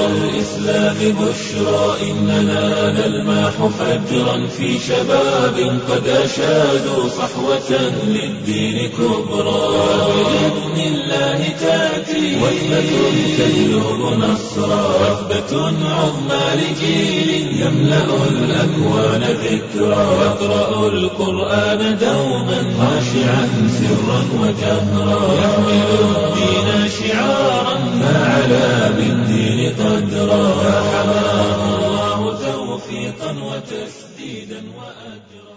الإسلام بشرى إننا نلمح فجرا في شباب قد أشادوا صحوة للدين كبرى بإذن الله تأتي وثبة تجلب نصرا وثبة عظمى لجيل يملأ الأكوان ذكرا يقرأ القرآن دوما خاشعا سرا وجهرا يحمل الدين شعارا فعلى بالدين قدرا فحماه الله توفيقا وتسديدا وأجرا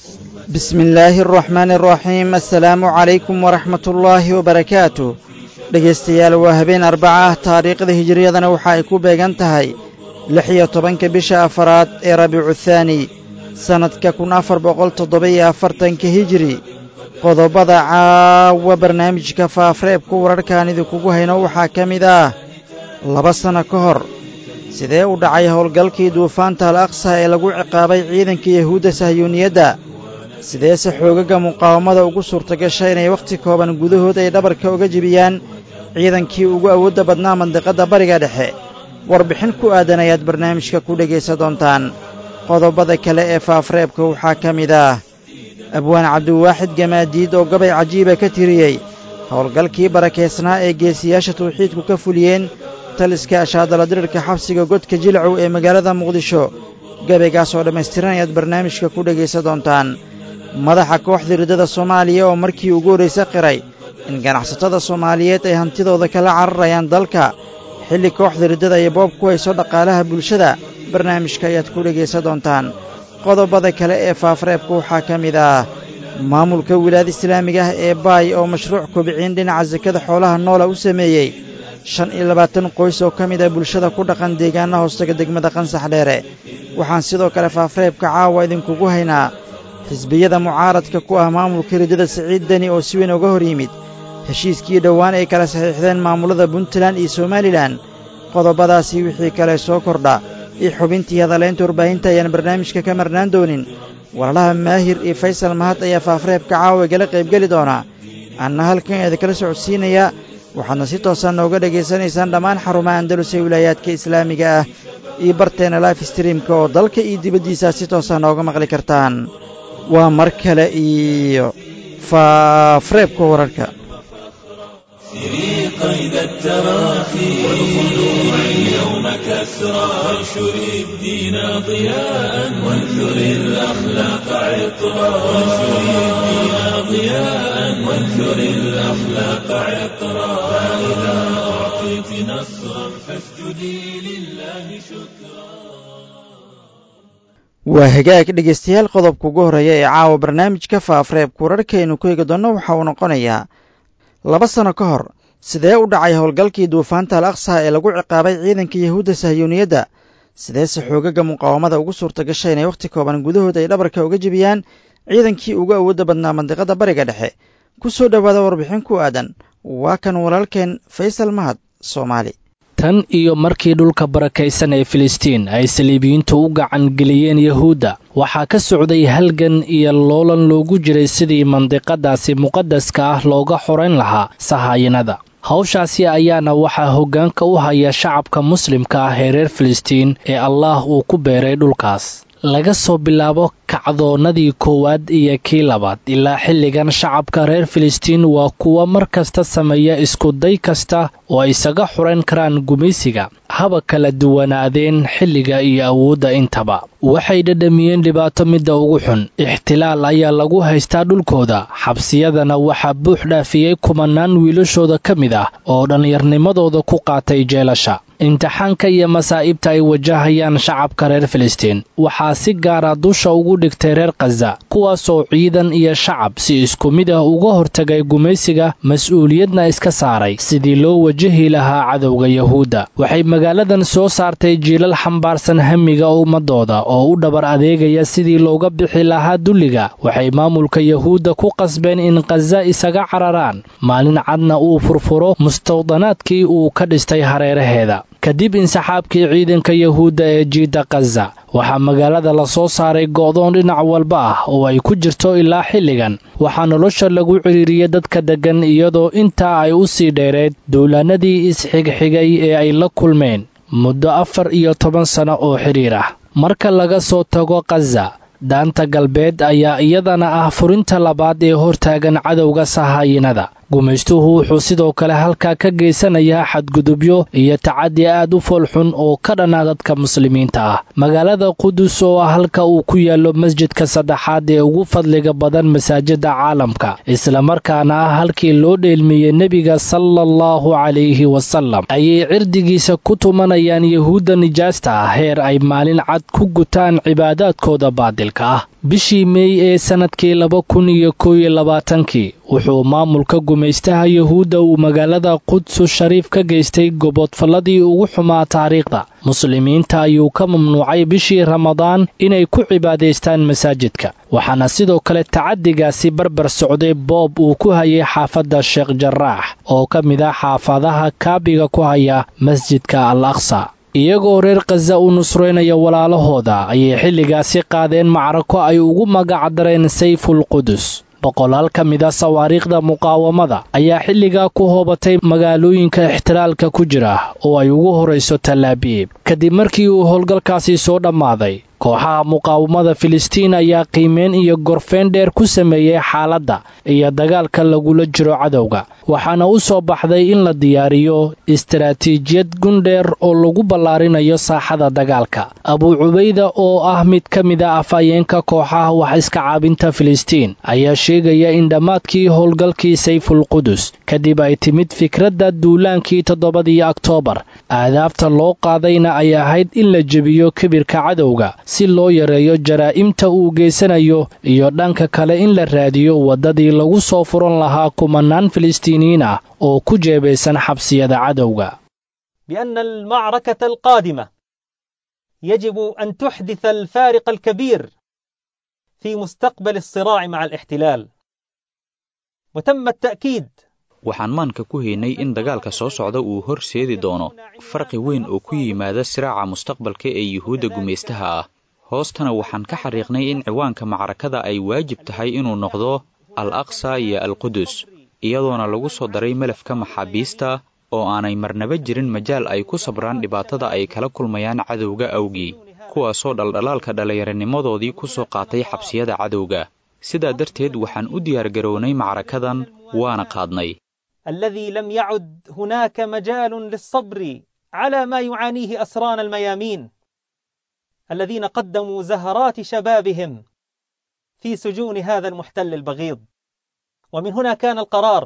بسم الله الرحمن الرحيم السلaamu calaykum waraxmat ullaahi wabarakaatu dhegaystayaal waa habeen arbaca ah taariikhda hijiriyadana waxa ay ku beegan tahay lix iyo tobanka bisha afaraad ee rabiicu thaani sannadka kun afar boqol toddoba-iyo afartanka hijiri qodobada caawa barnaamijka faafreebka wararkaan idinkugu hayno waxaa ka mid ah laba sanno ka hor sidee u dhacay howlgalkii duufaanta al aqsa ee lagu ciqaabay ciidanka yahuudda sahyuuniyadda sideese xoogagga muqaawamada ugu suurtagasha inay wakhti kooban gudahood ay dhabarka uga jebiyaan ciidankii ugu awoodda badnaa mandiqadda bariga dhexe warbixin ku aadan ayaad barnaamijka ku dhegaysan doontaan qodobada kale ee faafreebka waxaa ka mid ah abwaan cabdiwaaxid gamaadiid oo gabay cajiiba ka tiriyey howlgalkii barakaysnaa ee geesiyaasha tawxiidku ka fuliyeen taliska ashaadaladirirka xabsiga godka jilcow ee magaalada muqdisho gabaygaas oo dhammaystiran ayaad barnaamijka ku dhegaysan doontaan madaxa kooxda riddada soomaaliya oo markii ugu horraysa qiray in ganacsatada soomaaliyeed ay hantidooda kala cararayaan dalka xilli kooxda riddada ay boob ku hayso dhaqaalaha bulshada barnaamijka ayaad ku dhegaysan doontaan qodobada kale ee faafreebka waxaa ka mid ah maamulka wilaayada islaamiga ah ee baay oo mashruuc kobiciin dhinaca sakada xoolaha noola u sameeyey shan iyo labaatan qoys oo ka mid ah bulshada ku dhaqan deegaana hoostaga degmada qansax dheere waxaan sidoo kale faafreebka caawa idinkugu haynaa xisbiyada mucaaradka ku ah maamulka riddada siciid deni oo si weyn uga hor yimid heshiiskii dhowaan ay kala saxiixdeen maamullada puntland iyo somalilan qodobadaasii wixii kale soo kordha iyo xubintii hadalaynta warbaahinta ayaan barnaamijka ka marnaan doonin walaalaha maahir iyo faysal mahad ayaa faafreebka caawa igala qaybgeli doonaa anna halkan idinkala socodsiinaya waxaadna si toosaan nooga dhegaysanaysaan dhammaan xarumaha andalus ee wilaayaadka islaamiga ah iyo barteena life streamka oo dalka iyo dibaddiisaa si toosaan nooga maqli kartaan waa mar kale iyo faafreebka wararka سري قيد التراخي والخلوع اليوم كسرى وانشر الدين ضياء وانثر الأخلاق عطرا وانشر الدين ضياء وانثر الأخلاق عطرا فإذا أعطيت نصرا فاسجدي لله شكرا waa hagaag dhegaystayaal qodobka ugu horreeya ee caawa barnaamijka faafreebka wararkaynu ku eegi doonno waxa uu noqonayaa laba sanno ka hor sidee u dhacay howlgalkii duufaanta al aqsa ee lagu ciqaabay ciidanka yahuudda sahyuuniyadda sideese xoogagga muqaawamada ugu suurta gashay inay wakhti kooban gudahood ay dhabarka uga jebiyaan ciidankii ugu awoodda badnaa mandiqadda bariga dhexe ku soo dhowaada warbixin ku aadan waa kan walaalkeen faysal mahad soomaali tan iyo markii dhulka barakaysan ee filistiin ay saliibiyiintu u gacan geliyeen yahuudda waxaa ka socday halgan iyo loolan loogu jiray sidii mandiqadaasi muqadaska ah looga xorayn lahaa sahaayinada hawshaasi ayaana waxaa hoggaanka u haya shacabka muslimka ah ee reer filistiin ee allaah uu ku beeray dhulkaas laga soo bilaabo kacdoonnadii koowaad iyo kii labaad ilaa xilligan shacabka reer filistiin waa kuwa mar kasta sameeya iskuday kasta oo ay isaga xurayn karaan gumaysiga haba kala duwanaadeen xilliga iyo awoodda intaba waxay dhadhamiyeen dhibaato midda ugu xun ixtilaal ayaa lagu haystaa dhulkooda xabsiyadana waxaa buux dhaafiyey kumanaan wiilashooda ka mid ah oo dhallinyarnimadooda ku qaatay jeelasha imtixaanka iyo masaa'ibta ay wajahayaan shacabka reer filistiin waxaa si gaara dusha ugu dhigtay reer khaza kuwaasoo ciidan iyo shacab si isku mid ah uga hortagay gumaysiga mas-uuliyadna iska saaray sidii loo wajahi lahaa cadowga yahuudda waxay magaaladan soo saartay jiilal xambaarsan hamiga ummadooda oo u dhabar adeegaya sidii looga bixi lahaa dulliga waxay maamulka yahuudda ku qasbeen in khaza isaga cararaan maalin cadna uu furfuro mustawdanaadkii uu ka dhistay hareeraheeda kadib insaxaabkii ciidanka yahuudda ee jiidda khaza waxaa magaalada la soo saaray go'doon dhinac walba ah oo ay ku jirto ilaa xilligan waxaa nolosha lagu cidhiiriyey dadka deggan iyadoo intaa ay u sii dheereed dowlaanadii isxigxigay ee ay la kulmeen muddo afar iyo toban sano oo xidhiir ah marka laga soo tago khaza daanta galbeed ayaa iyadana ah furinta labaad ee hortaagan cadowga sahaayinada gumaystuhu wuxuu sidoo kale halkaa ka geysanayaa xadgudubyo iyo tacadi aad u foolxun oo ka dhana dadka muslimiinta ah magaalada qudus oo ah halka uu ku yaallo masjidka saddexaad ee ugu fadliga badan masaajida caalamka islamarkaana ah halkii loo dheelmiyey nebiga sala allahu calayhi wasalam ayay cirdigiisa ku tumanayaan yuhuudda nijaasta ah heer ay maalin cad ku gutaan cibaadaadkooda baadilka ah bishii meey ee sannadkii laba kun iyo kow iyo labaatankii wuxuu maamulka gumaystaha yuhuudda uu magaalada qudsu shariif ka geystay goboodfalladii ugu xumaa taariikhda muslimiinta ayuu ka mamnuucay bishii ramadaan inay ku cibaadaystaan masaajidka waxaana sidoo kale tacadigaasi barbar socday boob uu ku hayay xaafadda sheekh jaraax oo ka mid ah xaafadaha kaabiga ku haya masjidka al aqsa iyagoo reer khaza u nusraynaya walaalahooda ayay xilligaasi qaadeen macrako ay ugu magacdareen sayful qudus boqolaal ka mid a sawaariikhda muqaawamada ayaa xilligaa ku hoobatay magaalooyinka ixtilaalka ku jira oo ay ugu horrayso tallaabiib kadib markii uu howlgalkaasi soo dhammaaday kooxaha muqaawamada filistiin ayaa qiimeyn iyo gorfeyn dheer ku sameeyey xaaladda iyo dagaalka lagula jiro cadowga waxaana u soo baxday in la diyaariyo istaraatiijiyad gundheer oo lagu ballaarinayo saaxada dagaalka abuu cubayda oo ah mid ka mid a afhayeenka kooxaha wax iska caabinta filistiin ayaa sheegaya in dhammaadkii howlgalkii sayful qudus kadib ay timid fikradda duulaankii toddobadii oktoobar aadaabta loo qaadayna ay ahayd in la jebiyo kibirka cadowga si loo yareeyo jaraa'imta uu geysanayo iyo dhanka kale in la raadiyo waddadii lagu soo furan lahaa kumanaan filistiiniyiin ah oo ku jeebaysan xabsiyada cadowga بأن المعركة القادمة يجب أن تحدث الفارق الكبير في مستقبل الصراع مع الاحتلال وتم التأكيد waxaan maanka ku haynay in dagaalka soo socda uu horseedi doono farqi weyn oo ku yimaada siraaca mustaqbalka ee yuhuudda gumaystaha ah hoostana waxaan ka xariiqnay in ciwaanka macrakada ay waajib tahay inuu noqdo al aqsa iyo alqudus iyadoona lagu soo daray melafka maxaabiista oo aanay marnaba jirin majaal ay ku sabraan dhibaatada ay kala kulmayaan cadowga awgii kuwaasoo dhaldhalaalka dhallinyaranimadoodii ku soo qaatay xabsiyada cadowga sidaa darteed waxaan u diyaargarownay macrakadan waana qaadnay الذي لم يعد هناك مجال للصبر على ما يعانيه أسران الميامين الذين قدموا زهرات شبابهم في سجون هذا المحتل البغيض ومن هنا كان القرار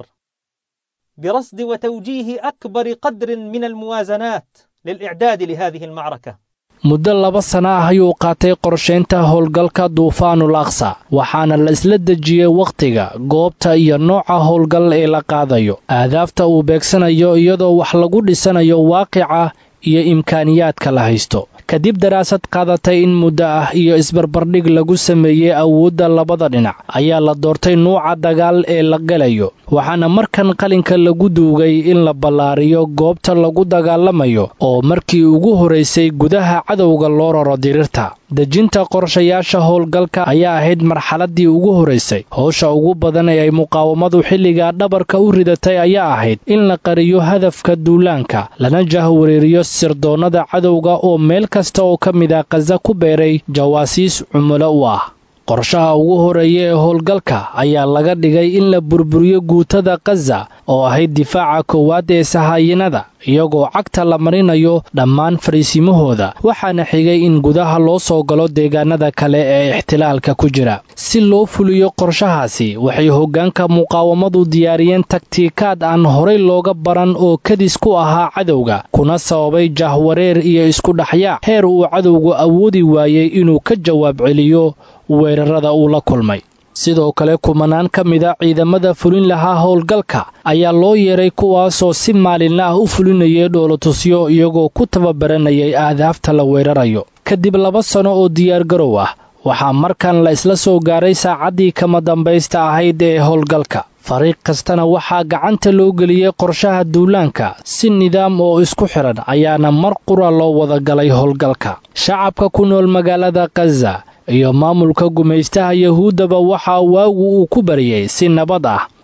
برصد وتوجيه أكبر قدر من الموازنات للإعداد لهذه المعركة muddo laba sana ah ayuu qaatay qorshaynta howlgalka duufaanul aqsa waxaana la isla dejiyey wakhtiga goobta iyo nooca howlgal ee la qaadayo aadaafta uu beegsanayo iyadoo wax lagu dhisanayo waaqica iyo imkaaniyaadka la haysto kadib daraasad qaadatay in muddo ah iyo isbarbardhig lagu sameeyey awoodda labada dhinac ayaa la doortay nuuca dagaal ee la gelayo waxaana markan qalinka lagu duugay in la ballaariyo goobta lagu dagaalamayo oo markii ugu horaysay gudaha cadowga loo raro diriirta dejinta qorshayaasha howlgalka ayaa ahayd marxaladdii ugu horaysay howsha ugu badan ee ay muqaawamadu xilligaa dhabarka u ridatay ayaa ahayd in la qariyo hadafka duulaanka lana jahwareeriyo sirdoonnada cadowga oo meel kasta oo ka mid a khaza ku beeray jawaasiis cumulo u ah qorshaha ugu horeeya ee howlgalka ayaa laga dhigay in la burburiyo guutada khaza oo ahayd difaaca koowaad ee sahaayinada iyagoo cagta la marinayo dhammaan fariisimahooda waxaana xigay in gudaha loo soo galo deegaanada kale ee ixtilaalka ku jira si loo fuliyo qorshahaasi waxay hoggaanka muqaawamadu diyaariyeen taktiikaad aan horay looga baran oo kadis ku ahaa cadowga kuna sababay jahwareer iyo isku dhexyaac heer uu cadowgu awoodi waayey inuu ka jawaab celiyo weerarada uu la kulmay sidoo kale kumanaan ka mid a ciidamada fulin lahaa howlgalka ayaa loo yeeray kuwaasoo si maalinla ah u fulinayay dhoolotusyo iyagoo ku tababaranayay ahdaafta la weerarayo kadib laba sano oo diyaargarow ah waxaa markan la isla soo gaaray saacaddii kama dambaysta ahayd ee howlgalka fariiq kastana waxaa gacanta loo geliyey qorshaha duulaanka si nidaam oo isku xidhan ayaana mar qura loo wada galay howlgalka shacabka ku nool magaalada khaza iyo maamulka gumaystaha yuhuuddaba waxaa waagu uu ku bariyey si nabad ah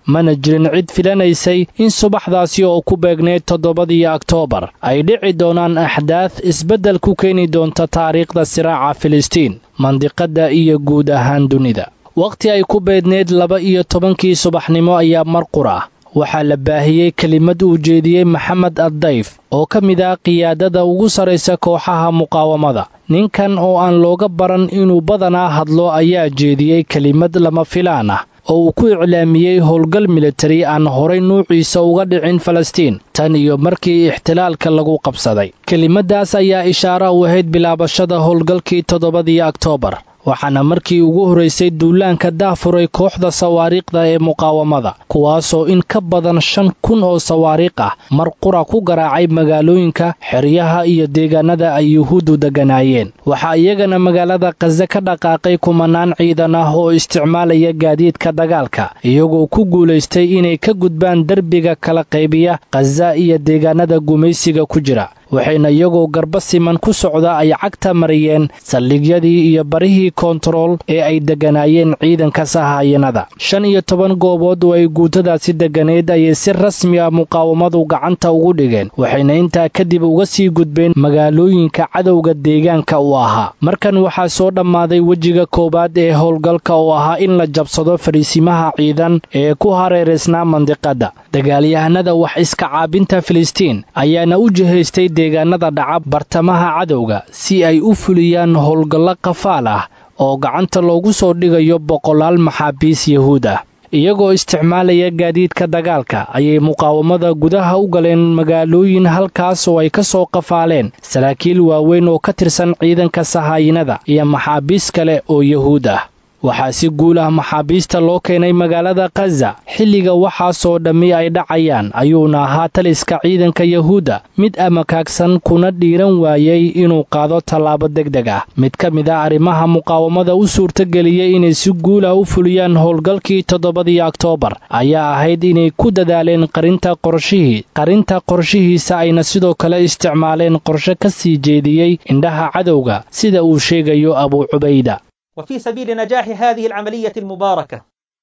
mana jirin cid filanaysay in subaxdaasi oo ku beegneyd toddobadii oktoobar ay dhici doonaan axdaad isbeddel ku keeni doonta taariikhda siraaca filistiin mandiqadda iyo guud ahaan dunida wakhti ay ku beedneyd laba iyo tobankii subaxnimo ayaa mar qur ah waxaa la baahiyey kelimad uu jeediyey maxamed addayf oo ka mid ah qiyaadada ugu sarraysa kooxaha muqaawamada ninkan oo aan looga baran inuu badanaa hadlo ayaa jeediyey kelimad lama filaan ah oo uu ku iclaamiyey howlgal militari aan horay nuuciisa uga dhicin falastiin tan iyo markii ixtilaalka lagu qabsaday kelimaddaas ayaa ishaara u ahayd bilaabashada howlgalkii toddobadii oktoobar waxaana markii ugu horraysay duulaanka daafuray kooxda sawaariikhda ee muqaawamada kuwaasoo in ka badan shan kun oo sawaariikh ah mar qura ku garaacay magaalooyinka xeryaha iyo deegaanada ay yuhuuddu degganaayeen waxaa iyagana magaalada khaze ka dhaqaaqay kumanaan ciidan ah oo isticmaalaya gaadiidka dagaalka iyagoo ku guulaystay inay ka gudbaan derbiga kala qaybiya khaza iyo deegaanada gumaysiga ku jira waxayna iyagoo garba siman ku socda ay cagta mariyeen saldhigyadii iyo barihii koontarool ee ay degganaayeen ciidanka sahaayanada shan iyo toban goobood oo ay guutadaasi degganayd ayay si rasmi ah muqaawamadu gacanta ugu dhigeen waxayna intaa kadib uga sii gudbeen magaalooyinka cadowga deegaanka u ahaa markan waxaa soo dhammaaday wejiga koowaad ee howlgalka oo ahaa in la jabsado fariisimaha ciidan ee ku hareeraysnaa mandiqadda dagaalyahanada wax iska caabinta filistiin ayaana u jihaystay deegaanada dhaca bartamaha cadowga si ay u fuliyaan howlgallo qafaal ah oo gacanta loogu soo dhigayo boqolaal maxaabiis yahuud ah iyagoo isticmaalaya gaadiidka dagaalka ayay muqaawamada gudaha u galeen magaalooyin halkaas oo ay ka soo qafaaleen saraakiil waaweyn oo ka tirsan ciidanka sahaayinada iyo maxaabiis kale oo yahuud ah waxaa si guul ah maxaabiista loo keenay magaalada khaza xilliga waxaasoo dhammi ay dhacayaan ayuuna ahaa taliska ciidanka yahuudda mid amakaagsan kuna dhiiran waayey inuu qaado tallaabo degdeg ah mid ka mid ah arrimaha muqaawamada u suurtageliyey inay si guul ah u fuliyaan howlgalkii toddobadii oktoobar ayaa ahayd inay ku dadaaleen qarinta qorshihii qarinta qorshihiisa ayna sidoo kale isticmaaleen qorshe ka sii jeediyey indhaha cadowga sida uu sheegayo abuu cubayda وفي سبيل نجاح هذه العملية المباركة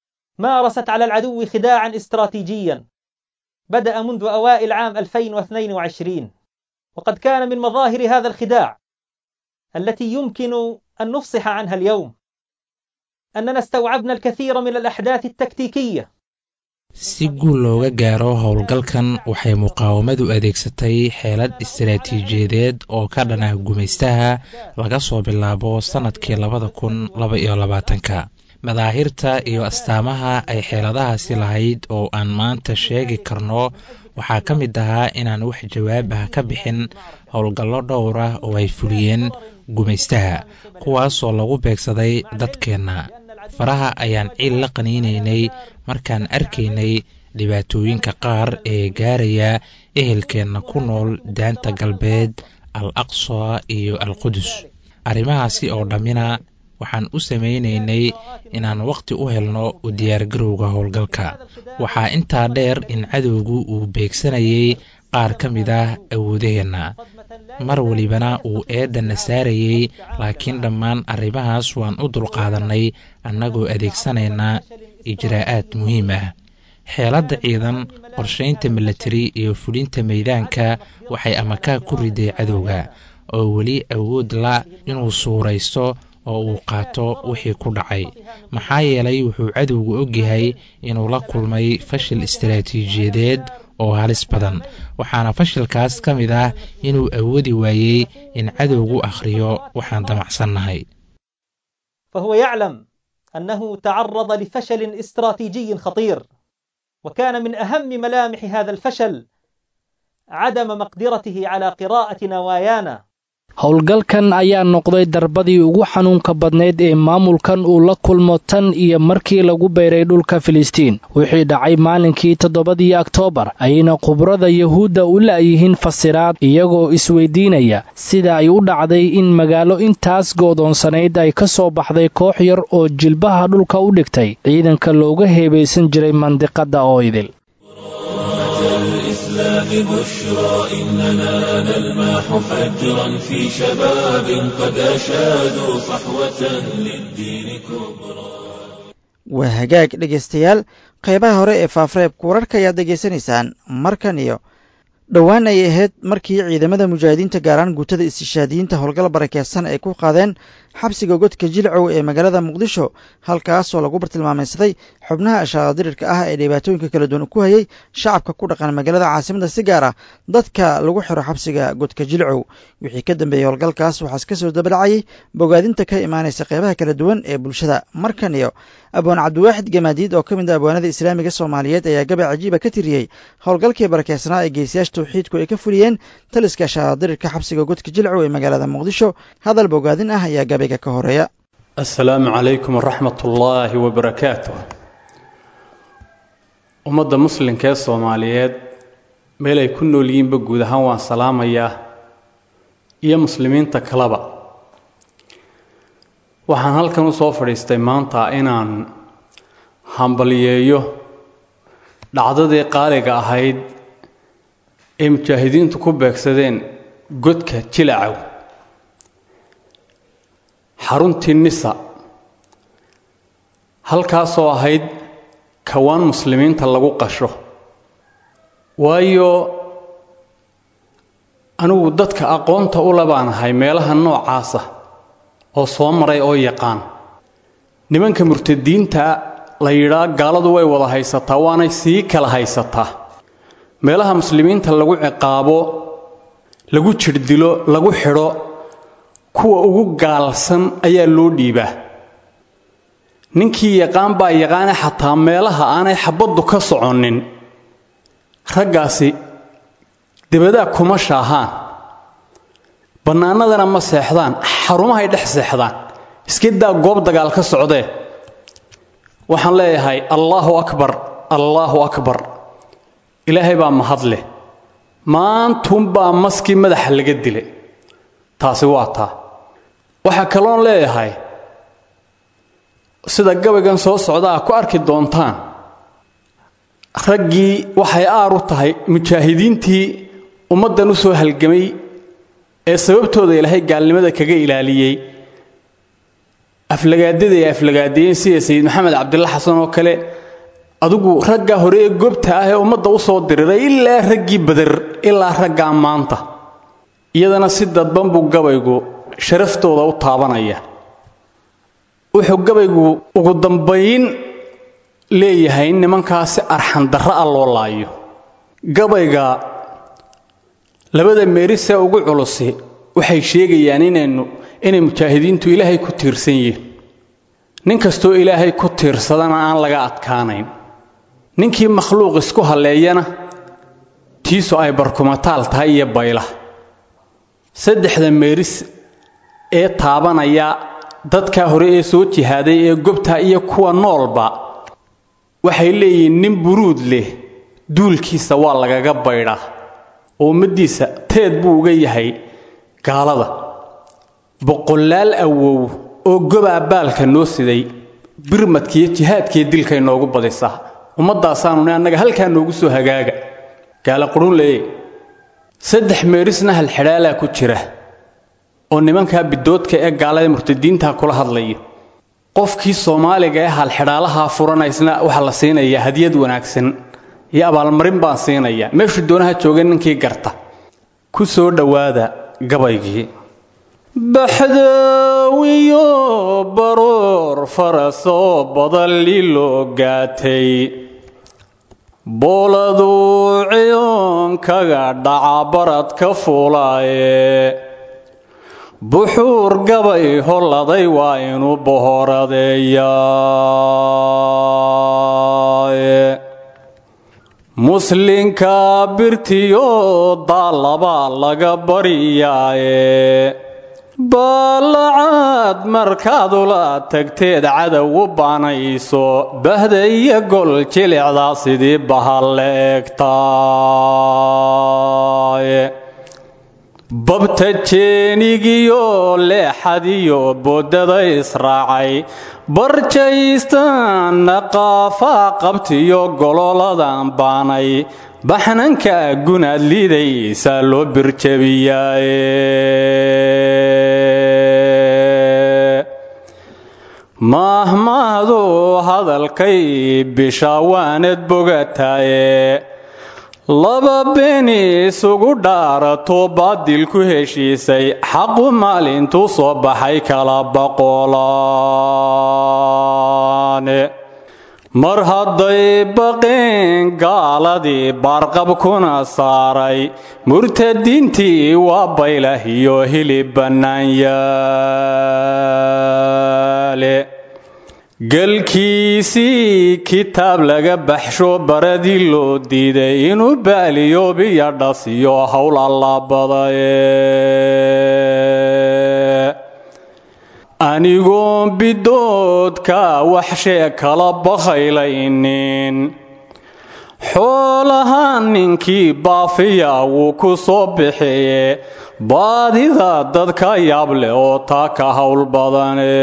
مارست على العدو خداعا استراتيجيا بدأ منذ أوائل عام 2022 وقد كان من مظاهر هذا الخداع التي يمكن أن نفصح عنها اليوم أننا استوعبنا الكثير من الأحداث التكتيكية si guul looga gaaro howlgalkan waxay muqaawamadu adeegsatay xeelad istaraatiijiyadeed oo ka dhan ah gumaystaha laga soo bilaabo sannadkii labada kun laba iyo labaatanka madaahirta iyo astaamaha ay xeeladahaasi lahayd oo aan maanta sheegi karno waxaa ka mid ahaa inaan wax jawaab ah ka bixin howlgallo dhowr ah oo ay fuliyeen gumaystaha kuwaasoo lagu beegsaday dadkeenna faraha ayaan ciil la qaniinaynay markaan arkaynay dhibaatooyinka qaar ee gaaraya ehelkeenna ku nool daanta galbeed al aqsa iyo al qudus arrimahaasi oo dhammina waxaan u samaynaynay inaan wakhti u helno u diyaargarowga howlgalka waxaa intaa dheer in cadowgu uu beegsanayay qaar ka mid ah awoodaheenna mar walibana uu eedanna saarayey laakiin dhammaan arrimahaas waan u dulqaadannay annagoo adeegsanayna ijraa'aad muhiim ah xeeladda ciidan qorshaynta milatari iyo fulinta meydaanka waxay amakaa ku riday cadowga oo weli awood la inuu suuraysto oo uu qaato wixii ku dhacay maxaa yeelay wuxuu cadowgu ogyahay inuu la kulmay fashil istaraatiijiyadeed oo halis badan waxaana fashilkaas ka mid ah inuu awoodi waayey in cadowgu akhriyo waxaan damacsannahay فهو يعلم أنه تعرض لفشل استراتيجي خطير وكان من أهم ملامح هذا الفشل عدم مقدرته على قراءة نوايانا howlgalkan ayaa noqday darbadii ugu xanuunka badnayd ee maamulkan uu la kulmo tan iyo markii lagu beeray dhulka filistiin wixii dhacay maalinkii toddobadii oktoobar ayayna khubrada yahuudda u la'yihiin fasiraad iyagoo isweydiinaya sida ay u dhacday in magaalo intaas goodoonsanayd ay ka soo baxday koox yar oo jilbaha dhulka u dhigtay ciidanka looga heebaysan jiray mandiqadda oo idil الإسلام بشرى إننا نلمح فجرا في شباب قد أشادوا صحوة للدين كبرى waa hagaag dhegaystayaal qaybaha hore ee faafreebka wararka ayaad degeysanaysaan markan iyo dhowaan ay ahayd markii ciidamada mujaahidiinta gaaraan guutada istishaadiyiinta howlgal barakeysan ay ku qaadeen xabsiga godka jilcow ee magaalada muqdisho halkaasoo lagu bartilmaamaysaday xubnaha ashaaqadirirka ah ee dhibaatooyinka kala duwan ku hayay shacabka ku dhaqan magaalada caasimada si gaar ah dadka lagu xiro xabsiga godka jilcow wixii ka dambeeyey howlgalkaas waxaas ka soo dabadhacayay bogaadinta ka imaanaysa qeybaha kala duwan ee bulshada markan iyo abwaan cabdiwaaxid gamaadiid oo ka mid a abwaanada islaamiga soomaaliyeed ayaa gabay cajiiba ka tiriyey howlgalkii barakeysnaa ee geesiyaasha tawxiidku ay ka fuliyeen taliska ashaaqadirirka xabsiga godka jilcow ee magaalada muqdisho hadal bogaadin ah ayaa gabayga ka horeeya assalaamu calaykum waraxmat ullaahi wabarakaatuh ummadda muslimka ee soomaaliyeed meel ay ku nool yihiinba guud ahaan waan salaamayaa iyo muslimiinta kaleba waxaan halkan u soo fadhiistay maanta inaan hambaliyeeyo dhacdadii qaaliga ahayd ee mujaahidiintu ku beegsadeen godka jilacow xaruntii nisa halkaasoo ahayd kawaan muslimiinta lagu qasho waayo anigu dadka aqoonta u labaan ahay meelaha noocaasa oo soo maray oo yaqaan nimanka murtadiinta la yidhaa gaaladu way wada haysataa waanay sii kala haysataa meelaha muslimiinta lagu ciqaabo lagu jirdilo lagu xidho kuwa ugu gaalsan ayaa loo dhiibaa ninkii yaqaan baa yaqaane xataa meelaha aanay xabaddu ka soconnin raggaasi debadaa kuma shaahaan bannaanadana ma seexdaan xarumahay dhex seexdaan iska daa goob dagaal ka socdee waxaan leeyahay allaahu akbar allaahu akbar ilaahay baa mahad leh maantuunbaa maskii madaxa laga dilay taasi waa taa waxaa kaloon leeyahay sida gabaygan soo socdaa ku arki doontaan raggii waxay aar u tahay mujaahidiintii ummaddan u soo halgamay ee sababtooda ilaahay gaalnimada kaga ilaaliyey aflagaadada ay aflagaadiyeen sida sayid maxamed cabdilla xasan oo kale adigu raggaa hore ee gobta ah ee ummadda u soo diriray ilaa raggii bader ilaa raggaa maanta iyadana si dadban buu gabaygu sharaftooda u taabanaya wuxuu gabaygu ugu dambayn leeyahay in nimankaasi arxandarra ah loo laayo gabayga labada meerisee ugu culusi waxay sheegayaan inaynu inay mujaahidiintu ilaahay ku tiirsan yihiin nin kastoo ilaahay ku tiirsadana aan laga adkaanayn ninkii makhluuq isku halleeyana tiisu ay barkumataal tahay iyo bayla saddexda meeris ee taabanaya dadkaa hore ee soo jihaaday ee gobta iyo kuwa noolba waxay leeyihiin nin buruud leh duulkiisa waa lagaga baydhaa oo ummaddiisa teed buu uga yahay gaalada boqolaal awow oo gobaa baalka noo siday birmadkiiyo jihaadkiiyo dilkay noogu badisaa ummaddaasaanuni annaga halkaa noogu soo hagaaga gaala qurun leeye saddex meerisna halxidhaalaa ku jira oo nimankaa bidoodka ee gaalada murtadiintaa kula hadlaya qofkii soomaaliga ee halxidhaalahaa furanaysna waxaa la siinayaa hadiyad wanaagsan iyo abaalmarin baan siinayaa meeshuu doonaha jooga ninkii garta ku soo dhowaada gabaygii baxdaawiyo baroor farasoo badalli loo gaatay booladuu ciyoonkaga dhaca barad ka fuulaaye buxuur gabay holladay waa inuu bohoradeeyaa muslinka birtiyo daalabaa laga baryaaye baalacaad markaad ula tagteed cadow u baanayso bahda iyo gol jilicda sidii bahalle egtaaye babta jeenigiyo leexadiyo boodada israacay barjaystaanna qaafaa qabtiyo gololadan baanay baxnanka gunaad liidaysaa loo birjabiyaaye maahmaahdu hadalkay bisha waanad bogataaye laba beeni isugu dhaarato baadil ku heshiisay xaqu maalintuu soo baxay kala boqolaane mar hadday baqeen gaaladii baarqabkuna saaray murtadiintii waa baylah iyo hilib bannaan yaale galkiisii kitaab laga baxsho baradii loo diiday inuu baaliyo biyo dhasiyo howl allabadaye anigoon bidoodka waxshee kala bakhaylaynin xoolaha ninkii baafiya wuu ku soo bixiye baadida dadka yaab leh oo taa ka howl badane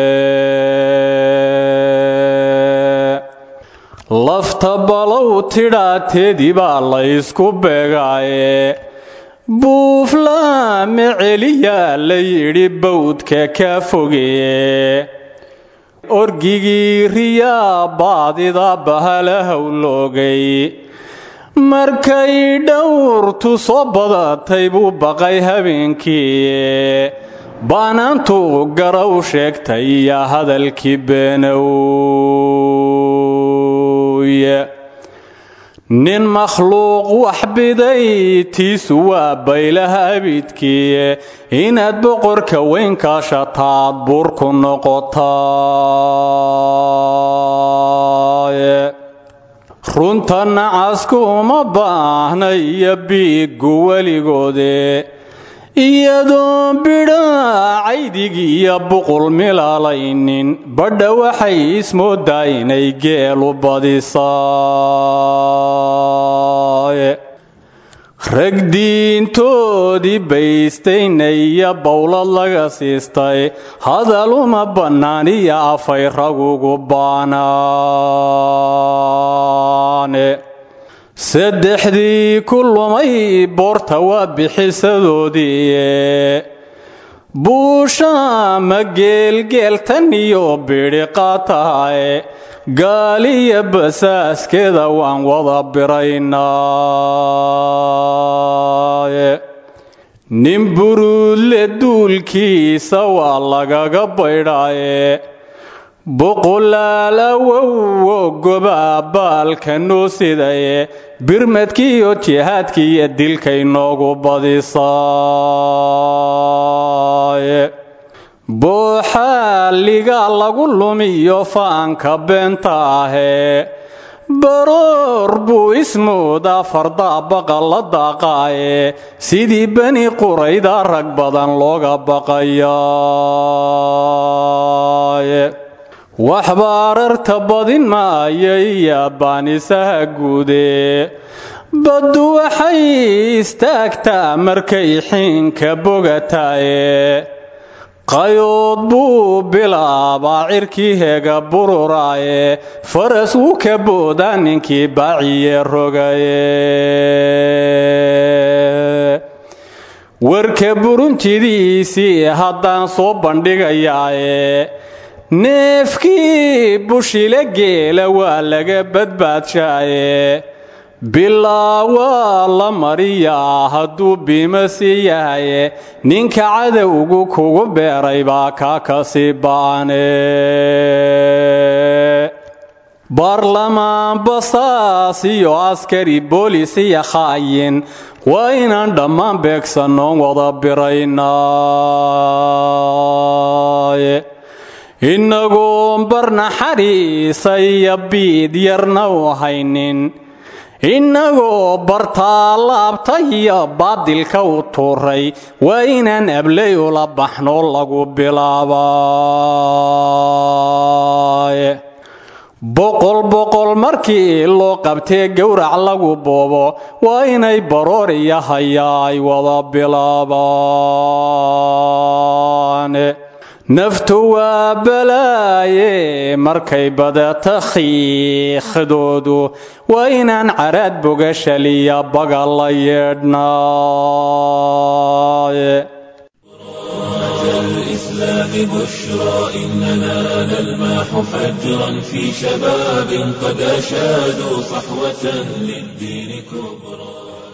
lafta balow tidhaateedii baa la ysku beegaaye buuflaame celiyaa la yidhi bawdka ka fogeeye orgigii riyaa baadida bahala howloogay markay dhowrtu soo badatay buu baqay habeenkii baanaantu garow sheegtay iyo hadalkii beenowye nin makhluuq wax biday tiisu waa baylaha abidkii inaad boqorka weyn kaashataad buurku noqotaaye runta nacasku uma baahna iyo biiggu weligoode iyadoon bidhaa caydig iyo buqul milaalaynin badha waxay ismoodaa inay geelu badisaaye rag diintoodii baystayna iyo bowlad laga siistay hadal uma bannaan iyo afay ragugu baanaane saddexdii ku lumay boorta waa bixisadoodii buushaama geelgeeltan iyo bidhiqa tahay gaaliya basaaskeeda waan wada biraynaaye nin buruudle duulkiisa waa lagaga baydhaaye boqolaal awowo gobaa baalka noo sidaye birmadkiiyo jihaadkiiyo dilkay noogu badisaaye booxaaliga lagu lumiyo faanka beenta ahee baroor buu ismoodaa fardaa baqa la daaqaaye sidii bani qurayda rag badan looga baqayaaye waxbaararta badin maayo iyo baanisaha guudee baddu waxay istaagtaa markay xiinka bogataaye qayood buu bilaabaa cirkii heega bururaaye faras wuu ka boodaa ninkii baaciye rogaye warka buruntidiisii haddaan soo bandhigayaaye neefkii bushile geela waa laga badbaadshaaye bilaa waa la mariyaa hadduu biimasi yahaye ninka cadowgu kugu beeray baa kaa kasii ba'ane baarlamaan basaas iyo askari boolis iyo khaayin waa inaan dhammaan beegsannoon wada biraynaaye innagoon barnaxariisa iyo biid yarna u haynin innagoo bartaa laabta iyo baadilka u tuuray waa inaan ablay ula baxno lagu bilaabaaye boqol boqol markii loo qabtee gowrac lagu boobo waa inay baroor iyo hayaa ay wada bilaabaane naftu waa balaaye markay badata khiikhdoodu waa inaan caraad bogashaliya baga la yeedhnaaye الإسلام بشرى إننا نلمح فجرا في شباب قد أشادوا صحوة للدين كبرى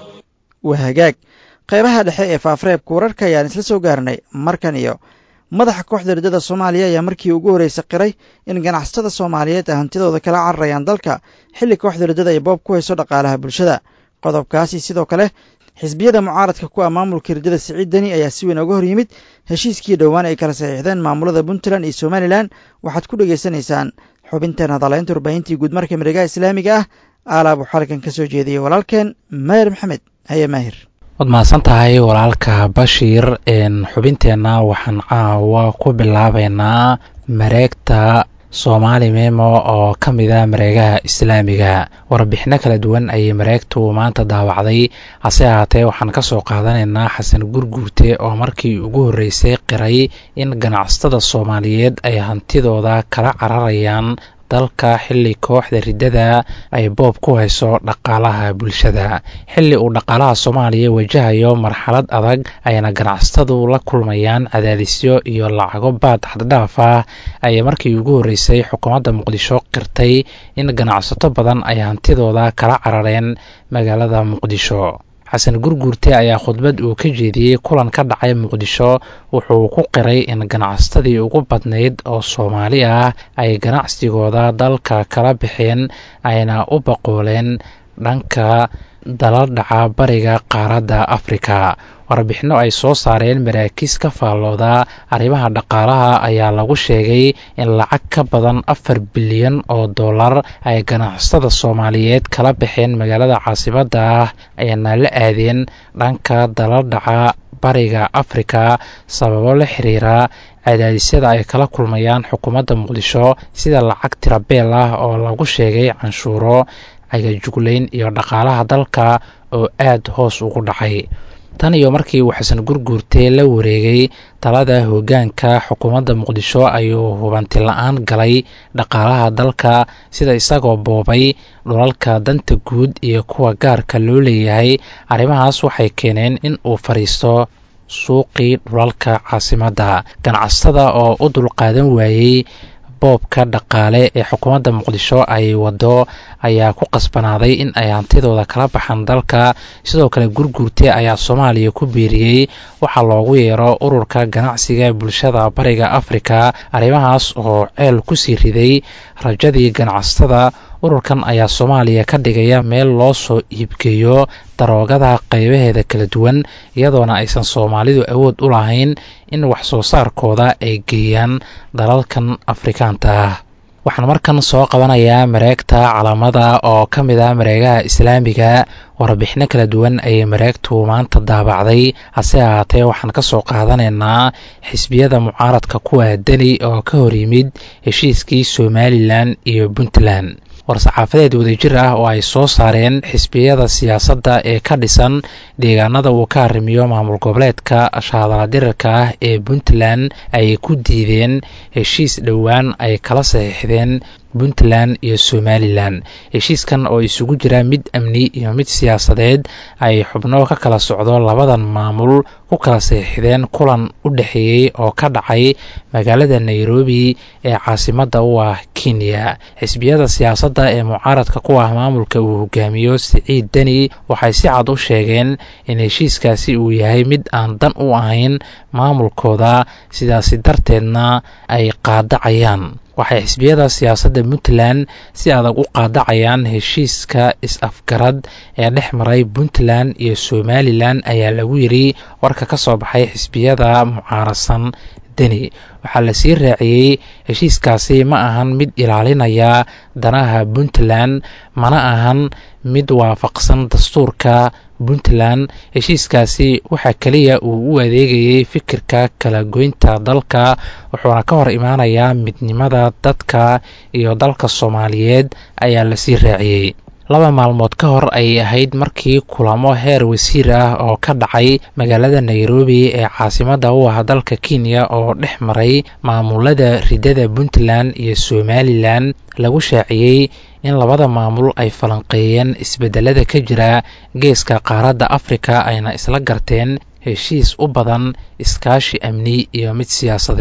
waa hagaag qaybaha dhexe ee faafreebka wararka ayaan isla soo gaarnay markan iyo madaxa kooxda riddada soomaaliya ayaa markii ugu horreysay qiray in ganacsatada soomaaliyeed ay hantidooda kala cararayaan dalka xilli kooxda riddada ay boob ku hayso dhaqaalaha bulshada qodobkaasi sidoo kale xisbiyada mucaaradka ku ah maamulka riddada siciid deni ayaa si weyn uga hor yimid heshiiskii dhowaan ay kala saxiixdeen maamulada puntland iyo somalilan waxaad ku dhegaysanaysaan xubinteen hadalaynta warbaahintii guudmarka miregaha islaamiga ah aalaab waxaa halkan ka soo jeediyey walaalkeen maahir maxamed haye maahir waad mahadsan tahay walaalka bashiir xubinteenna waxaan caawa ku bilaabaynaa mareegta soomaali memo oo ka mid a mareegaha islaamiga warbixino kala duwan ayay mareegtu maanta daawacday hase ahaatee waxaan ka soo qaadanaynaa xasan gurguurte oo markii ugu horreysay qiray in ganacsatada soomaaliyeed ay hantidooda kala cararayaan dalka xilli kooxda riddada ay boob ku hayso dhaqaalaha bulshada xilli uu dhaqaalaha soomaaliya wajahayo marxalad adag ayna ganacsatadu la kulmayaan cadaadisyo iyo lacago baad xaddhaaf ah ayay markii ugu horreysay xukuumadda muqdisho qirtay in ganacsato badan ay hantidooda kala carareen magaalada muqdisho xasan gurguurte ayaa khudbad uu ka jeediyey kulan ka dhacay muqdisho wuxuu ku qiray in ganacsatadii ugu badnayd oo soomaali ah ay ganacsigooda dalka kala baxeen ayna u baqooleen dhanka dala dhaca bariga qaaradda afrika warbixino ay soo saareen maraakiis ka faallooda arrimaha dhaqaalaha ayaa lagu sheegay in lacag ka badan afar bilyan oo dollar ay ganacsatada soomaaliyeed kala baxeen magaalada caasimadda ah ayna la aadeen dhanka dala dhaca bariga afrika sababo la xiriira cadaadisyada ay kala kulmayaan xukuumadda muqdisho sida lacag tirabeel ah oo lagu sheegay canshuuro agajuglayn iyo dhaqaalaha dalka oo aad hoos ugu dhacay tan iyo markii uu xasan gurguurte la wareegay talada hoggaanka xukuumadda muqdisho ayuu hubanti la-aan galay dhaqaalaha dalka sida isagoo boobay dhulalka danta guud iyo kuwa gaarka loo leeyahay arrimahaas waxay keeneen in uu fadhiisto suuqii dhulalka caasimadda ganacsatada oo u dulqaadan waayey boobka dhaqaale ee xukuumadda muqdisho ay wado ayaa ku qasbanaaday in ay hantidooda kala baxaan dalka sidoo kale gurguurte ayaa soomaaliya ku biiriyey waxaa loogu yeero ururka ganacsiga bulshada bariga afrika arrimahaas oo ceel ku sii riday rajadii ganacsatada ururkan ayaa soomaaliya ka dhigaya meel loo soo iibgeeyo daroogada qaybaheeda kala duwan iyadoona aysan soomaalidu awood u lahayn in wax soo saarkooda ay geeyaan dalalkan afrikaanta ah waxaan markan soo qabanayaa mareegta calaamada oo ka mid ah mareegaha islaamiga warbixino kala duwan ayay mareegtu maanta daabacday hase ahaatee waxaan ka soo qaadanaynaa xisbiyada mucaaradka kuwa deni oo ka hor yimid heshiiskii somalilan iyo puntland war-saxaafadeed wadajir ah oo ay soo saareen xisbiyada siyaasadda ee ka dhisan deegaanada uu ka arrimiyo maamul goboleedka shaadaladirarka ah ee puntland ayay ku diideen heshiis dhowaan ay kala saxiixdeen puntland iyo somalilan heshiiskan oo isugu jira mid amni iyo mid siyaasadeed ay xubno ka kala socdo labadan maamul ku kala saxiixdeen kulan u dhexeeyey oo ka dhacay magaalada nairobi ee caasimadda u ah kenya xisbiyada siyaasadda ee mucaaradka ku ah maamulka uu hogaamiyo siciid deni waxay si cad u sheegeen in heshiiskaasi uu yahay mid aan dan u ahayn maamulkooda sidaasi darteedna ay qaadacayaan waxay xisbiyada siyaasadda puntland si adag u qaadacayaan heshiiska is-afgarad ee dhex maray puntland iyo somalilan ayaa lagu yidhi warka ka soo baxay xisbiyada mucaaradsan deni waxaa la sii raaciyey heshiiskaasi ma ahan mid ilaalinaya danaha puntland mana ahan mid waafaqsan dastuurka puntland heshiiskaasi waxaa keliya uu u adeegayay fikirka kala goynta dalka wuxuuna ka hor imaanayaa midnimada dadka iyo dalka soomaaliyeed ayaa lasii raaciyey laba maalmood ka hor ayay ahayd markii kulamo heer wasiir ah oo ka dhacay magaalada nairobi ee caasimadda u ah dalka kenya oo dhex maray maamulada ridada puntland iyo somalilan lagu shaaciyey in labada maamul ay falanqeeyeen isbedelada ka jira geeska qaaradda afrika ayna isla garteen heshiis u badan iskaashi amni iyo mid siyaasadeed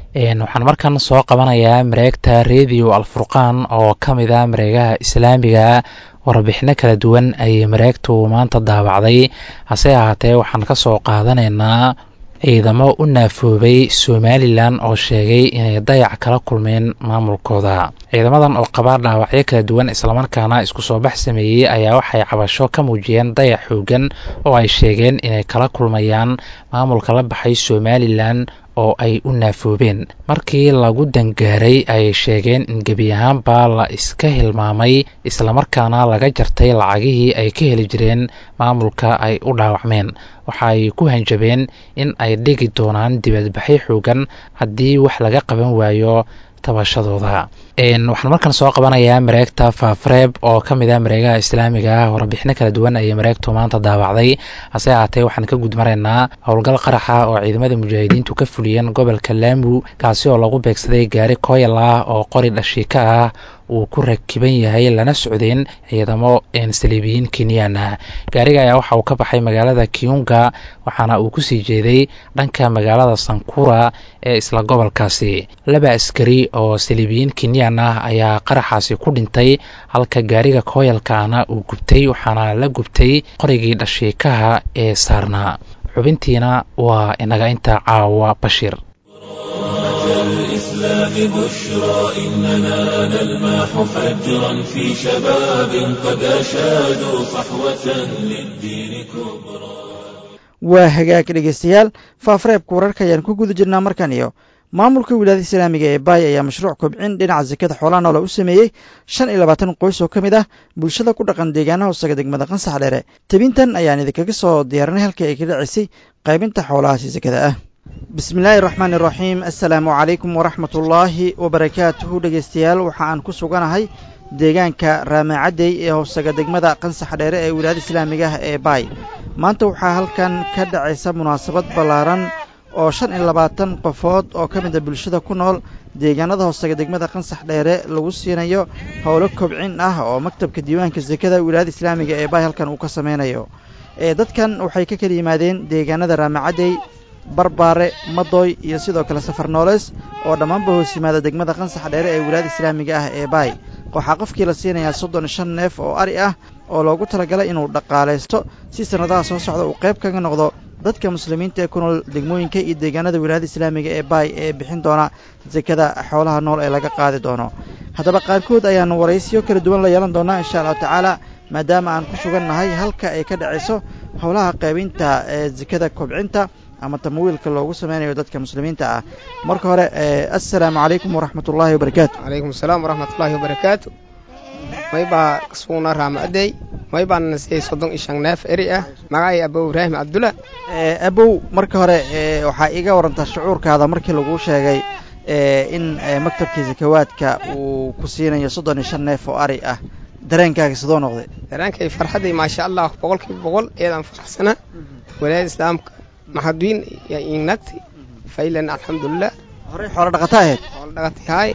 waxaan markan soo qabanayaa mareegta radio alfurqaan oo ka mid a mareegaha islaamiga warbixino kala duwan ayay mareegtu maanta daabacday hase ahaatee waxaan ka soo qaadanaynaa ciidamo u naafoobay somalilan oo sheegay inay dayac kala kulmeen maamulkooda ciidamadan oo qabaa dhaawacyo kala duwan islamarkaana isku soo bax sameeyey ayaa waxay cabasho ka muujiyeen dayac xoogan oo ay sheegeen inay kala kulmayaan maamulka la baxay somalilan oo ay u naafoobeen markii lagu dangaaray ayay sheegeen in gebi ahaanba la iska hilmaamay islamarkaana laga jartay lacagihii ay ka heli jireen maamulka ay u dhaawacmeen waxa ay ku hanjabeen in ay dhigi doonaan dibadbaxyo xoogan haddii wax laga qaban waayo tabashadooda waxaan markan soo qabanayaa mareegta faafreeb oo ka mid ah mareegaha islaamiga ah warbixino kala duwan ayay mareegtu maanta daawacday hase ahaatee waxaan ka gudmaraynaa howlgal qaraxa oo ciidamada mujaahidiintu ka fuliyeen gobolka laamu kaasi oo lagu beegsaday gaari kooyal ah oo qori dhashiika ah uu ku rakiban yahay lana socdeen ciidamo saliibiyiin kenyaan ah gaariga ayaa waxa uu ka baxay magaalada kiunga waxaana uu kusii jeeday dhanka magaalada sankura ee isla gobolkaasi laba askari oo saliibiyiin kenyaan ah ayaa qaraxaasi ku dhintay halka gaariga kooyalkaana uu gubtay waxaana la gubtay qorigii dhashiikaha ee saarnaa xubintiina waa inaga inta caawa bashiir الإسلام بشرى إننا نلمح فجرا في شباب قد أشادوا صحوة للدين كبرى waa hagaag dhegeystayaal faafareebka wararka ayaan ku guda jirnaa markan iyo maamulka wilaayada islaamiga ee baay ayaa mashruuc kobcin dhinaca sakada xoolaha noola u sameeyey shan iyo labaatan qoys oo ka mid ah bulshada ku dhaqan deegaanaha hoosaga degmada qansax dheere tebintan ayaan idinkaga soo diyaarinay halkii ay ka dhacisay qaybinta xoolahaasi sakada ah bismi illaahi raxmaan iraxiim assalaamu calaykum waraxmatullaahi wabarakaatuhu dhegeystayaal waxa aan ku suganahay deegaanka raamacadey ee hoosaga degmada qansax dheere ee wilaayada islaamiga ah ee baay maanta waxaa halkan ka dhacaysa munaasabad ballaaran oo shan iyo labaatan qofood oo ka mida bulshada ku nool deegaanada hoosaga degmada qansax dheere lagu siinayo howlo kobcin ah oo maktabka diiwaanka sekada wilaayada islaamiga ee baay halkan uu ka sameynayo dadkan waxay ka kala yimaadeen deegaanada raamacadey barbaare madoy iyo sidoo kale safar nooleys oo dhammaanba hoos yimaada degmada qansax dheere ee wilaayada islaamiga ah ee baay waxaa qofkii la siinayaa soddon iyo shan neef oo ari ah oo loogu talagalay inuu dhaqaalaysto si sannadaha soo socda uu qayb kaga noqdo dadka muslimiinta ee ku nool degmooyinka iyo deegaanada wilaayada islaamiga ee baay ee bixin doona sekada xoolaha nool ee laga qaadi doono haddaba qaarkood ayaanu waraysiyo kala duwan la yeelan doonaa insha allahu tacaala maadaama aan ku sugan nahay halka ay ka dhacayso howlaha qaybinta ee sekada kobcinta ama tamwiilka loogu sameynayo dadka muslimiinta ah marka hore assalaamu calaykum waraxmat ullaahi wabarakaatu calaykum asalaam waraxmatullaahi wabarakaatu may baa kasugnaa raamacadey may baan nasiyey soddon iyo shan neef eri ah magacay abow ibraahim cabdulla abow marka hore waxaa iiga warantaa shucuurkaada markii laguu sheegay in maktabkii sakawaadka uu ku siinayo soddon iyo shan neef oo ari ah dareenkaaga sidoo noqday dareenkay farxadday maasha allah boqol kiiba boqol eedaan faraxsana walaayada islaamka maxadwiin yaa iignagtay faylan alxamdulilah horey xoolo dhaqata ahayd xoolo dhaqatay haay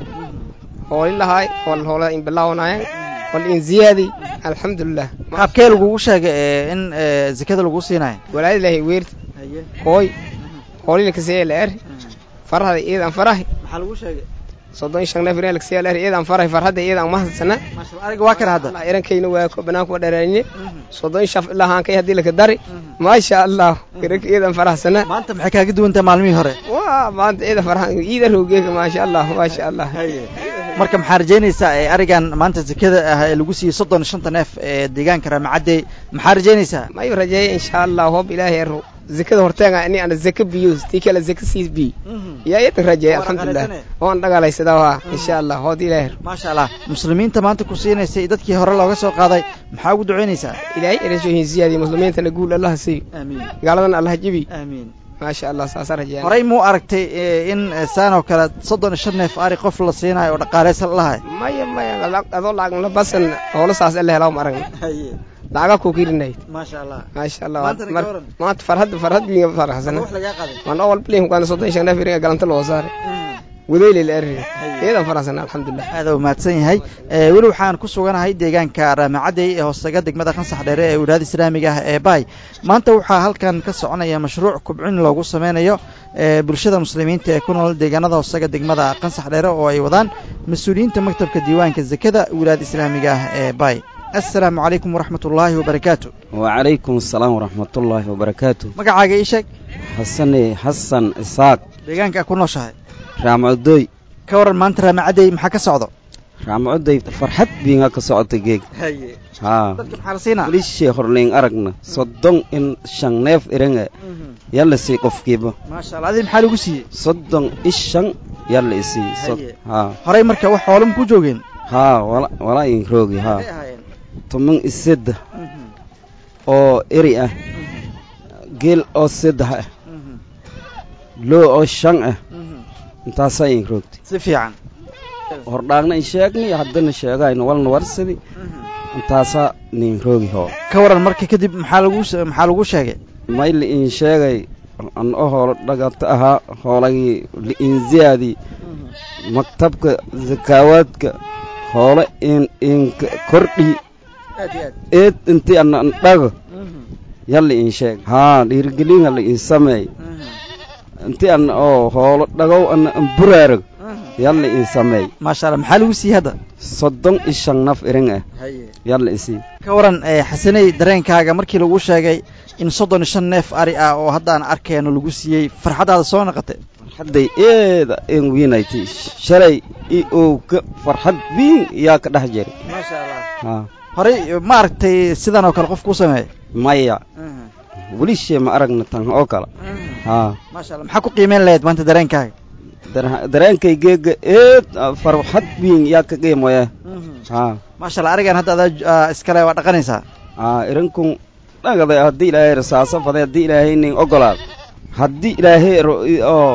hooli lahaay hool hoola in bilaawanaayeen hool in ziyaadi alxamdulilah qaabkee lagugu sheegay in zakada lagu siinayo walaayada ilaahay weerta hooy hoolila kasee la er farahda iidan farahi maxaa lagu sheegay soddon iyo shan neef real kasee la er iidan farahi farhadda iidan mahadsana ariga waa kana hadda irankayna waa ko banaanku dheeraanye soddon shaf ilaa haankay haddii laka dari maasha allah iranka iidan farahsana maanta maxay kaaga duwantaa maalmihii hore waa maanta iida farha iida roogeeka maasha allah maasha allah marka maxaa rajaynaysaa arigan maanta zakada ah ee lagu siiyey soddon shanta neef ee deegaanka raamacadey maxaa rajaynaysaa mayu rajeeya insha allah hoob ilaahay ero zakada horteega ini ana zaka biyo tii kale zaka siis bi yaa idan rajeeya alxamdulilah waan dhagaalaysadaa waa insha allah hood ilaahay ero maasha allah muslimiinta maanta ku siinaysay dadkii hore looga soo qaaday maxaa ugu ducaynaysaa ilaahay erashohin ziyaadiy muslimiintana guul allaha siiyo aamiin gaaladana allaha jebi aamiin maasha allah saasa rajeeya horey muu aragtay in saan oo kale soddon iyo shan neef ari qof la siinayo oo dhaqaalaysan lahay maya maya adoo lacagna basan hoola saas alla helaa ma aragna lacaga ku kirinayd maasha allah maasha allah Maantana ka waran? maanta farhad farhad liga faraxsana wax lagaa qaday waan awal bilin kuana soddon shan neef iriga galanta loo saaray wadayli la erri iyadan faraxsan alxamdulilah aada u mahadsan yahay weli waxaan ku suganahay deegaanka raamacadey ee hoostaga degmada qansax dheere ee wilaayada islaamiga ah ee baay maanta waxaa halkan ka soconaya mashruuc kubcin loogu sameynayo bulshada muslimiinta ee ku nool deegaanada hoostaga degmada qansax dheere oo ay wadaan mas-uuliyiinta maktabka diiwaanka zakada wilaayada islaamiga ah ee baay assalaamu calaykum waraxmat ullaahi wabarakaatu wacalaykum asalaam waraxmatullaahi wabarakaatu magacaaga ii sheeg xasane xasan isaaq deegaanka ku nooshahay raamacudooy ka waran maanta raamacadey maxaa ka socdo raamacudooy farxad biinga ka socota geeg haa dadka maxaa la siinaa lishee horleyn aragna soddon in shan neef iringa yalla sii qofkiiba maasha allah adii maxaa lagu siiyey soddon ishan yalla isii haa horey marka wax xoolama ku joogeen haa wala walaa in roogi haa toban isedda oo eri ah geel oo seddex ah loo oo shan ah intaasaa in roogtay si fiican hordhaagna in sheegni haddana sheegayno walna warsadi intaasaa nin roogi hoo ka waran marka kadib maxaa lagu maxaa lagu sheegay mayli in sheegay an o hoolo dhagata ahaa hoolagii liinziyaadii maktabka zakaawaadka hoole in inka kordhii eed intii ana andhago yalla in sheeg haa dhiirigelin hala in sameey intii ana oo hoolo dhagow ana an buraarag yalla in sameey maasha allah maxaa lagu siiyey hadda soddon iyo shan naf irin ah yalla isii ka waran xasaney dareenkaaga markii lagu sheegay in soddon iyo shan neef ari ah oo haddaan arkayno lagu siiyey farxaddaada soo naqatay farxadday eeda en wiinayti shalay i ow ka farxad biin yaa ka dhex jiri maasha allah haa horey ma aragtay sidan oo kale qof kuu sameeya maya welishee ma aragna tan oo kale haa maasha allah maxaa ku qiimeyn lahayd maanta dareenkaaga dareenkay geega eed farxad biin yaa ka qiimoya haa maasha allah arigan hadda adaa iskale waa dhaqanaysaa haa irinkun dhagaday haddii ilaahay rasaasa faday haddii ilaahay nin ogolaad haddii ilaahay oo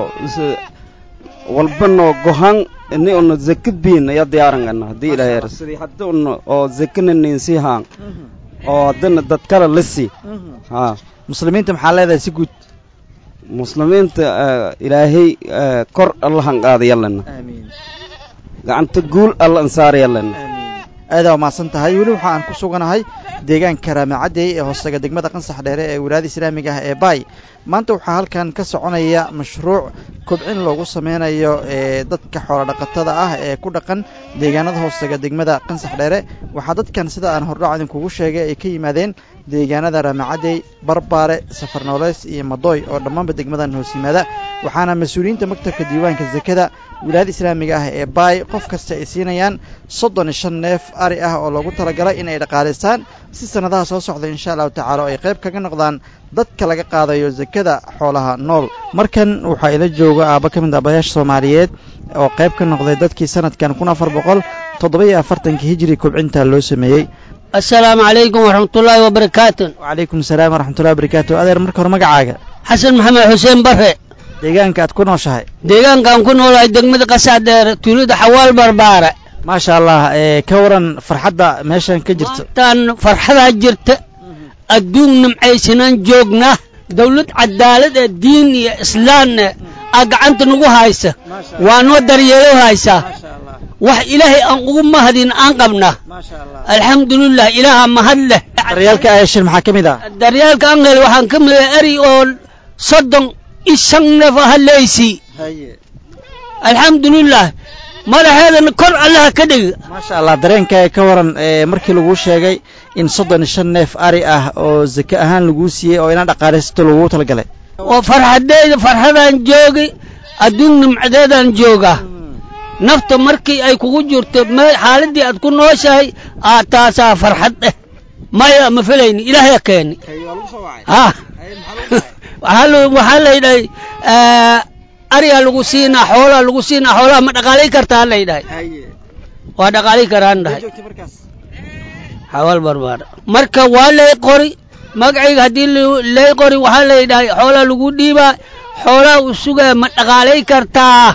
walbanoo gohan ni una zaka biin ya diyaarangana haddii ilaahay sidii haddi una oo zakana nin sii haan oo haddana dad kale la sii haa muslimiinta maxaa leedahay si guud muslimiinta ilaahay kor allahan qaada yallana gacanta guul alla ansaar yallana aadaa umahadsan tahay weli waxa aan ku suganahay deegaanka raamacadey ee hoostaga degmada qansax dheere ee wilaayada islaamiga ah ee baay maanta waxaa halkan ka soconaya mashruuc kobcin loogu sameynayo ee dadka xoolodhaqatada ah ee ku dhaqan deegaanada hoostaga degmada qansax dheere waxaa dadkan sida aan hordhac idinkugu sheegay ay ka yimaadeen deegaanada raamacadey barbaare safarnooleys iyo madooy oo dhammaanba degmadan hoos yimaada waxaana mas-uuliyiinta maktabka diiwaanka zakada wilaayada islaamiga ah ee baay qof kasta ay siinayaan soddon iyo shan neef ari ah oo loogu talagalay inay dhaqaalaystaan si sannadaha soo socda insha allahu tacaala oo ay qayb kaga noqdaan dadka laga qaadayo zakada xoolaha nool markan waxaa ila jooga aaba ka mid aabayaasha soomaaliyeed oo qayb ka noqday dadkii sanadkan kun afar boqol toddoba-iyo afartankii hijiri kobcinta loo sameeyey assalaamu calaykum waraxmatullaahi wabarakaatu wacalaykum asalaam waraxmatullahi wabarakaatu adeer marka hore magacaaga xasan maxamed xuseen bare deegaanka aad ku nooshahay deegaankaan ku noolahay degmada qasax dheer tuulada xawaal barbaare maasha allah ee ka waran farxadda meeshan ka jirto maantaan farxadaa jirta adduun nimcaysanaan joognaa dawlad cadaalad ee diin iyo islaamna aa gacanta nagu haysa waa noo daryeelo haysaa wax ilaahay aan ugu mahadin aan qabnaa alxamdulilah ilaaha mahad leh daryaalka ayashin maxaa ka mid ah daryaalka aan hel waxaan ka mid ah eri oo soddon ishan neef haleysi alxamdulilah madaxeedana kor allaha ka dhig maasha allah dareenkaaga ka waran ee markii laguu sheegay in soddon iyo shan neef ari ah oo zake ahaan laguu siiyey oo inaan dhaqaalaysato laguu talagalay oo farxadeyda farxadaan joogi adduun nimcadeedaan joogaa nafta markii ay kugu jirto meel xaaladdii aad ku nooshahay aa taasaa farxad eh maya ma filayni ilaahya keeni ha waxaa laydhahay ariyaa lagu siinaa xoolaa lagu siinaa xoolaha ma dhaqaalay kartaa laydhahay waa dhaqaalay karaan dhahay xawaal barbaar marka waa lay qori magacayga haddii lay qori waxaa laydhahay xoolaa lagu dhiibaa xoolaa u sugaa ma dhaqaalay kartaa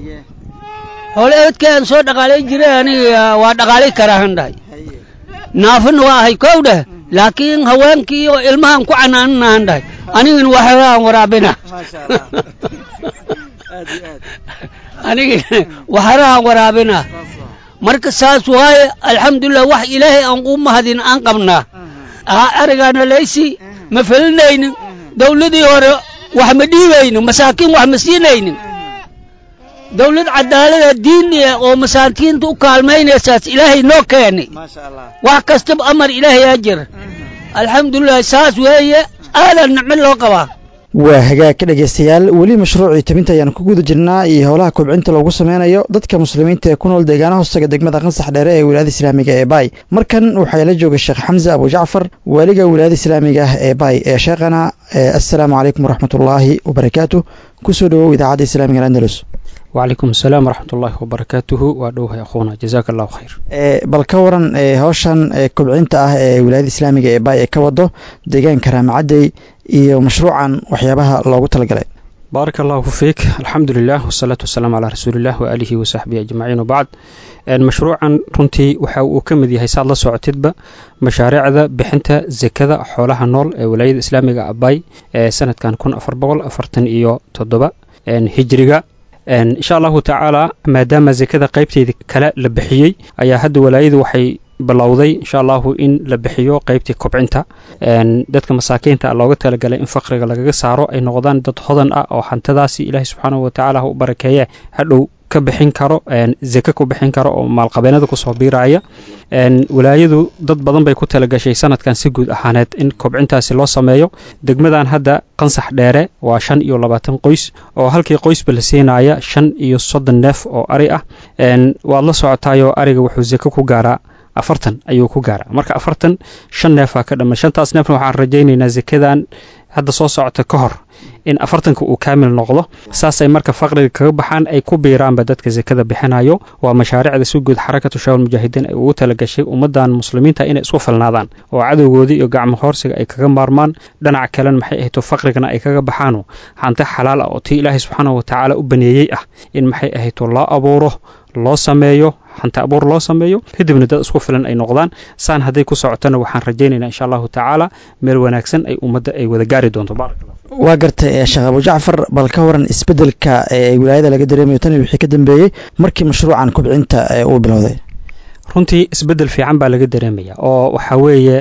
xoole eedkaan soo dhaqaalay jiray aniga waa dhaqaalay karaan dhahay naafina waa ahay kow dheh laakiin haweenkii iyo ilmahaan ku canaaninahan dhahay anigana waxaan waraabina aniga waxarahan waraabina marka saas waaye alxamdulilah wax ilaahay aan u mahadin aan qabnaa arigaana laysi ma felinaynin dawladii hore wax ma dhiibaynin masaakiin wax ma siinaynin dawlad cadaalada diiniya oo masaakiinta u kaalmaynaysaas ilaahay noo keeni wax kastaba amar ilaahay aa jira alxamdulilah saas weeye aadan nicmo loo qabaa waa hagaag ka dhegaystayaal weli mashruucii tabinta ayaan ku guda jirnaa iyo howlaha kobcinta loogu sameynayo dadka muslimiinta ee ku nool deegaana hoostaga degmada qansax dheere ee wilaayada islaamiga ee baay markan waxaa la jooga sheekh xamse abu jacfar waaliga wilaayada islaamiga ah ee baay ee sheekhana assalaamu calaykum waraxmatullaahi wabarakaatu kusoo dhawow idaacadda islaamiga andalus وعليكم السلام ورحمة الله وبركاته وأدوه يا أخونا جزاك الله خير bal ka waran howshan kobcinta ah ee wilaayada islaamiga ee baay ee ka wado deegaanka raamacadey iyo mashruucan waxyaabaha loogu talagalay بارك الله فيك الحمد لله والصلاة والسلام على رسول الله وآله وصحبه أجمعين وبعد مشروعا runtii waxa uu ka mid yahay saad la socotidba mashaariicda bixinta zekada xoolaha nool ee wilaayada islaamiga abay ee sanadkan kun afar boqol afartan iyo toddoba hijriga insha allahu tacaala maadaama zekada qaybteeda kale la bixiyey ayaa hadda walaayadu waxay bilowday insha allahu in la bixiyo qaybtii kobcinta dadka masaakiinta looga talagalay in faqriga lagaga saaro ay noqdaan dad hodan ah oo hantadaasi ilaahay subxaanahu watacaala ha u barakeeye hadhow ka bixin karo zeke ku bixin karo oo maalqabeenada kusoo biiraya walaayadu dad badan bay ku talagashay sanadkan si guud ahaaneed in kobcintaasi loo sameeyo degmadan hadda qansax dheere waa shan iyo labaatan qoys oo halkii qoysba la siinaya shan iyo soddon neef oo ari ah waad la socotaayoo ariga wuxuu zeke ku gaaraa afartan ayuu ku gaaraa marka afartan shan neefaa ka dhamma shantaas neefna waxaan rajaynaynaa zekadan hadda soo socota ka hor in afartanka uu kaamil noqdo saasay marka faqriga kaga baxaan ay ku biiraanba dadka zekada bixinayo waa mashaariicda si guud xarakatu shaawal mujaahidiin ay ugu talagashay ummadan muslimiinta inay isku filnaadaan oo cadowgoodii iyo gacmo hoorsiga ay kaga maarmaan dhinaca kalena maxay ahayto faqrigana ay kaga baxaano hanti xalaal ah oo tii ilaahay subxaanahu watacaala u baneeyey ah in maxay ahayto loo abuuro loo sameeyo hanti abuur loo sameeyo kadibna dad isku filan ay noqdaan saan hadday ku socotona waxaan rajaynaynaa insha allahu tacaala meel wanaagsan ay ummadda ay wada gaari doonto waa gartay sheekh abu jacfar bal ka waran isbeddelka ee wilaayada laga dareemayo tan wixii ka dambeeyey markii mashruucan kobcinta uu bilowday runtii isbeddel fiican baa laga dareemaya oo waxaa weeye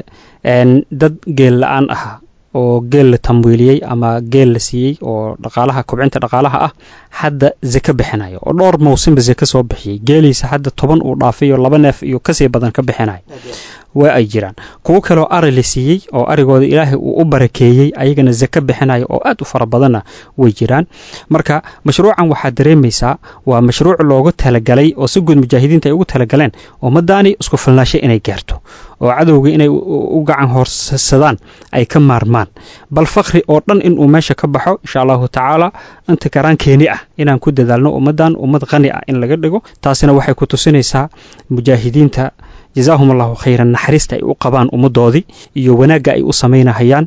dad geel la-aan ahaa oo geel la tamwiiliyey ama geel la siiyey oo dhaqaalaha kobcinta dhaqaalaha ah hadda zeke bixinayo oo dhowr mawsimba zeke soo bixiyey geeliisa hadda toban uu dhaafayo laba neef iyo kasii badan ka bixinayo waa ay jiraan kuwo kaleo ari la siiyey oo arigooda ilaahay uu u barakeeyey ayagana zeke bixinayo oo aad u fara badanna way jiraan marka mashruucan waxaad dareemaysaa waa mashruuc loogu talagalay oo si guud mujaahidiinta ay ugu talagaleen ummadaani isku filnaashay inay gaarto oo cadowga inay u gacan hoorsadaan ay ka maarmaan bal fakri oo dhan inuu meesha ka baxo insha allahu tacaala inta karaankeeni ah inaan ku dadaalno ummadan ummad qani ah in laga dhigo taasina waxay ku tusinaysaa mujaahidiinta jazaahum allahu khayran naxariista ay u qabaan ummaddoodii iyo wanaagga ay u samaynahayaan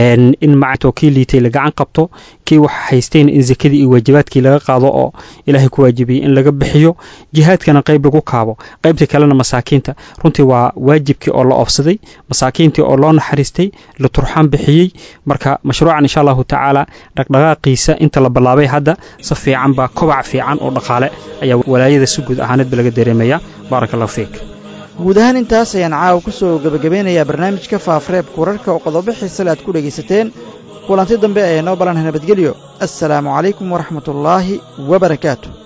in macto kii liitay la gacan qabto kii wax haystayna in sekadii iyo waajibaadkii laga qaado oo ilaahay ku waajibiyey in laga bixiyo jihaadkana qayb lagu kaabo qaybta kalena masaakiinta runtii waa waajibkii oo la oofsaday masaakiintii oo loo naxariistay la turxaan bixiyey marka mashruucan insha allahu tacaala dhaqdhaqaaqiisa inta la bilaabay hadda si fiican baa kobac fiican oo dhaqaale ayaa walaayada si guud ahaaneedba laga dareemaya baaraka allahu fiik guud ahaan intaas ayaan caawa ku soo gebagabeynayaa barnaamijka faafreebka wararka oo qodobo xiisale aad ku dhegaysateen kulanti dambe ee noo ballanha nabadgelyo assalaamu calaykum waraxmatullaahi wabarakaatu